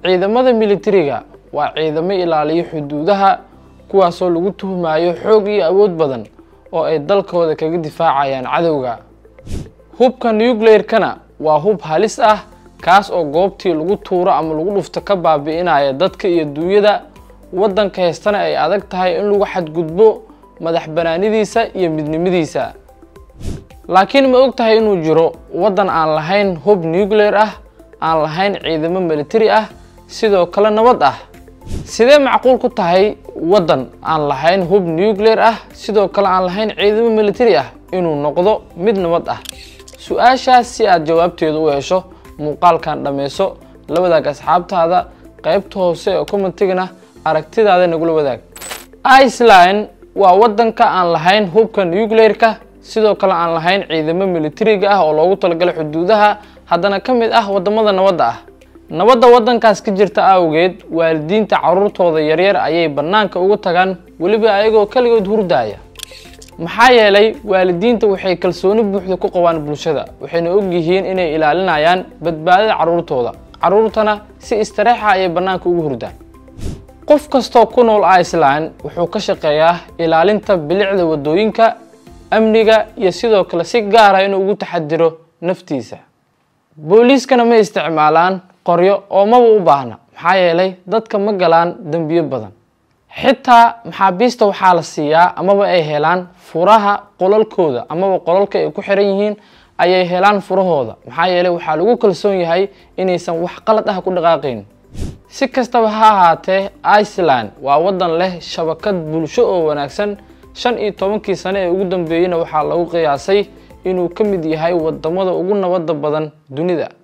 ciidamada militariga waa ciidamo ilaaliyo xuduudaha kuwaasoo lagu tuhmayo xoog iyo awood badan oo ay dalkooda kaga difaacayaan cadowga hubka nucleerkana waa hub halis ah kaas oo goobtii lagu tuuro ama lagu dhufto ka baabi'inaya dadka iyo duunyada waddanka heystana ay adag tahay in lagu xadgudbo madax banaanidiisa iyo midnimadiisa laakiin ma og tahay inuu jiro waddan aan lahayn hub nucleer ah aan lahayn ciidamo militari ah sidoo kale nabad ah sidee macquul ku tahay waddan aan lahayn hub nucleer ah sidoo kale aan lahayn ciidamo militari ah inuu noqdo mid nabad ah su-aashaas si aad jawaabteeda u hesho muuqaalkan dhammayso la wadaag asxaabtaada qaybta hoose ee commentigana aragtidaada nagula wadaag iceland waa waddanka aan lahayn hubka nucleerka sidoo kale aan lahayn ciidamo militariga ah oo loogu talagalay xuduudaha haddana ka mid ah waddamada nabadda ah nabadda waddankaas ka jirta awgeed waalidiinta carruurtooda yaryar ayay bannaanka uga tagaan weliba ayagoo keligood hurdaaya maxaa yeelay waalidiinta waxay kalsooni buuxda ku qabaan bulshada waxayna og yihiin inay ilaalinayaan badbaadada carruurtooda carruurtana si istareexa ayay bannaanka ugu hurdaan qof kastoo ku nool iceland wuxuu ka shaqeeyaa ilaalinta bilicda waddooyinka amniga iyo sidoo kale si gaara inuu ugu taxadiro naftiisa booliiskana ma isticmaalaan qoryo oo maba u baahna maxaa yeelay dadka ma galaan dembiyo badan xitaa maxaabiista waxaa la siiyaa amaba ay helaan furaha qolalkooda amaba qolalka ay ku xiran yihiin ayay helaan furahooda maxaa yeelay waxaa lagu kalsoon yahay inaysan wax qalad ah ku dhaqaaqayn si kastaba ha ahaatee iceland waa waddan leh shabakad bulsho oo wanaagsan shan iyo tobankii sane ee ugu dambeeyeyna waxaa lagu qiyaasay inuu ka mid yahay waddamada ugu nabadda badan dunida